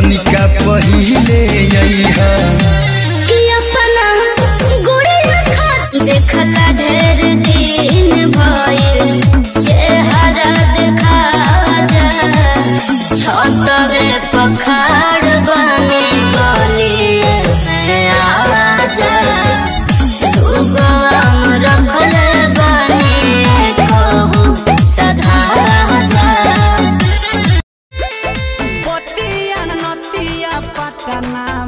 तनिका पहिले अइहा कि अपना गुड़िया खात देखला ढेर दिन भइल चेहरा देखा जा छतरे पखाड़ बने गलिए में आजा दूगो आम रखल बने कहू सधा जा पतिया नतिया पटना